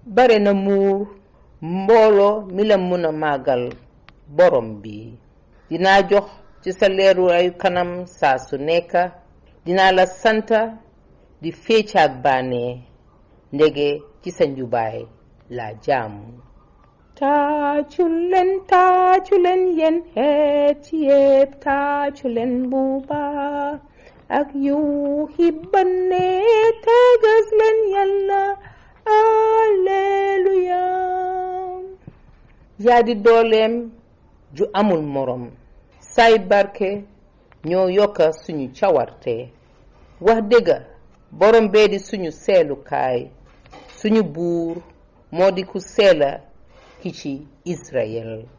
bare na muur mbooloo mi la mën a màggal borom bi dinaa jox ci sa leeraayu kanam saa su nekk dinaa la santa di féecaak bànnee ndege ci sa njubaay la jaamu taacu leen taacu leen yen xeet yépp taacu leen bu baax ak yuuxi banne tegas leen yàlla alleluya yaa di dooleem ju amul morom say barke ñoo yokka suñu cawarte wax dëgga borom bee di suñu seelukaay suñu buur moo di ku seela ki ci Israel